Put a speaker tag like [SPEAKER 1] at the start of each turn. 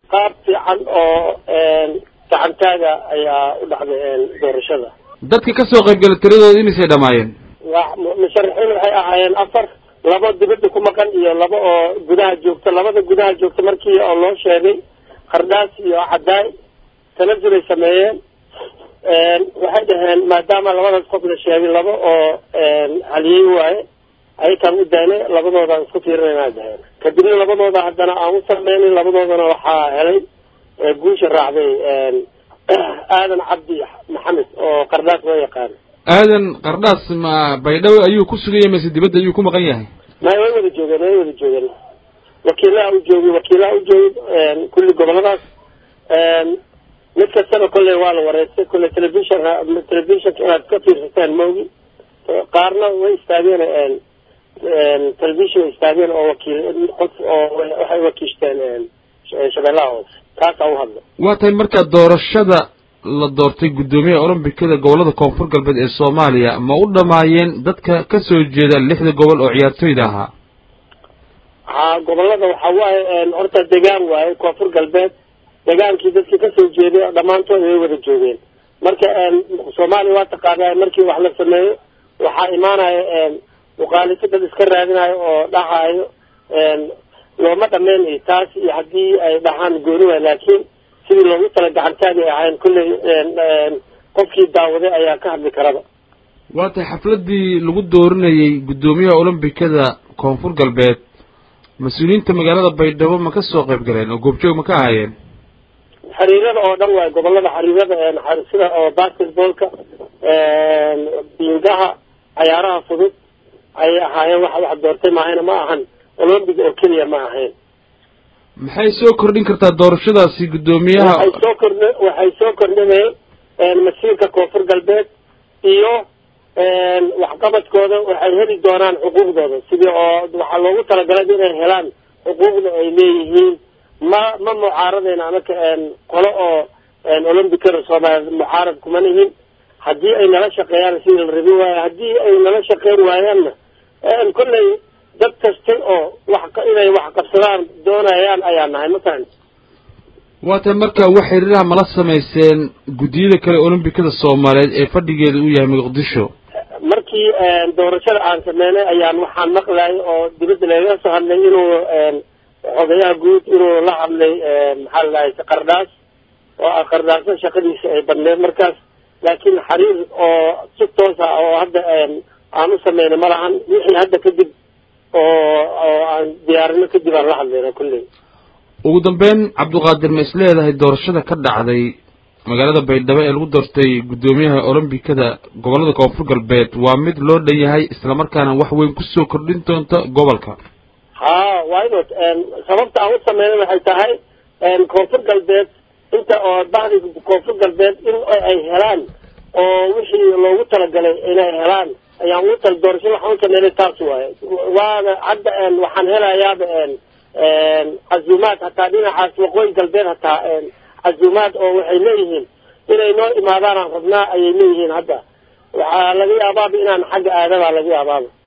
[SPEAKER 1] qaab fiican oo gacantaaga ayaa u dhacday doorashada
[SPEAKER 2] dadka kasoo qaybgala tiradooda imisay dhamaayeen
[SPEAKER 1] waa musharaxiin waxay ahaayeen afar labo dibadda ku maqan iyo laba oo gudaha joogta labada gudaha joogta markii oo loo sheegay qardhaas iyo cadaay tanazulay sameeyeen waxay dhaheen maadaama labadaas qof la sheegay laba oo haliyey waaye ayakaan u daynay labadoodaan isku fiirinayna dhaheen kadibna labadooda haddana aan u sameynay labadoodana waxaa helay guusha raacday aadan cabdi maxamed oo qardhaas loo yaqaano
[SPEAKER 2] aadan qardhaas ma baydhabo ayuu ku sugaya mise dibadda ayuu ku maqan yahay
[SPEAKER 1] may way wada joogeen way wada joogeen wakiilaha u joogay wakiilaha u joogay kulli goboladaas mid kastaba kolley waa la wareystay kolley telefishon telefishonka inaad ka fiirsataan maogi qaarna way istaageen telefishon way istaageen oo wakiil qof oo waxay wakiishteen shabeellaha hoose taasaa u hadla
[SPEAKER 2] waa tahay markaa doorashada la doortay guddoomiyaha olombikada gobolada koonfur galbeed ee soomaaliya ma u dhamaayeen dadka kasoo jeeda lixda gobol oo ciyaartoyda ahaa
[SPEAKER 1] ha gobolada waxa waaye horta degaan waaye koonfur galbeed degaankii dadkii kasoo jeeday dhammaantood way wada joogeen marka soomaaliya waa taqaanaa markii wax la sameeyo waxaa imaanaya muqaalifo dad iska raadinayo oo dhahayo looma dhameynayo taas iyo haddii ay dhahaan gooni waay laakiin sidii loogu tala gacantaagay ahayn kulley qofkii daawaday ayaa ka hadli karaba
[SPEAKER 2] waa tahay xafladii lagu dooranayey guddoomiyaha olombikada koonfur galbeed mas-uuliyiinta magaalada baydhabo ma ka soo qayb galeen oo goobjoog ma ka ahaayeen
[SPEAKER 1] xiriirada oo dhan waay gobolada xiriirada sida oo basketballka biingaha cayaaraha fudud ayay ahaayeen wax wax doortay maahayna ma ahan olombic oo keliya ma ahayn
[SPEAKER 2] maxay soo kordhin kartaa doorashadaasi guddoomiyaha
[SPEAKER 1] waxay soo kordh waxay soo kordhineen masiirka koonfur galbeed iyo waxqabadkooda waxay heli doonaan xuquuqdooda sidii oo waxaa loogu talagalay inay helaan xuquuqda ay leeyihiin ma ma mucaaradayna anaka qolo oo olombicada soomaaliya mucaarad kuma nihin haddii ay nala shaqeeyaan sidii la rabi waayo haddii ay nala shaqeyn waayaanna kolley dad kasta oo wax inay wax qabsadaan doonayaan ayaa nahay matalan
[SPEAKER 2] waa tahay marka wax xiriiraha mala samayseen guddiyada kale olombikada soomaaliyeed ee fadhigeeda uu yahay muqdisho
[SPEAKER 1] markii doorashada aan sameynay ayaan waxaan maqlayay oo dibadda lagaga soo hadlay inuu xogayaha guud inuu la hadlay maxaa la dhahay qardhaas oo qardhaasna shaqadiisa ay badneed markaas laakiin xiriir oo si toos ah oo hadda aan u sameynay ma lahan wixii hadda kadib oo oo aan diyaarino kadib aan la hadlayna kulley
[SPEAKER 2] ugu dambeyn cabdiqaadir ma is leedahay doorashada ka dhacday magaalada baydhabo ee lagu doortay guddoomiyaha olombikada gobolada koonfur galbeed waa mid loo dhan yahay islamarkaana wax weyn kusoo kordhin doonta gobolka
[SPEAKER 1] ha wynot sababta aan u sameynay waxay tahay koonfur galbeed inta oo bahdi koonfur galbeed in ay helaan oo wixii loogu talagalay inay helaan ayaan ugu tala doorasho waxaan u sameynay taas waaye waana hadda waxaan helayaaba cazuumaad hataa dhinacaas waqooyi galbeed hataa cazuumaad oo waxay leeyihiin inay noo imaadaanaan rabnaa ayay leeyihiin hadda waxaa laga yaabaaba inaan xagga aadabaa laga yaabaaba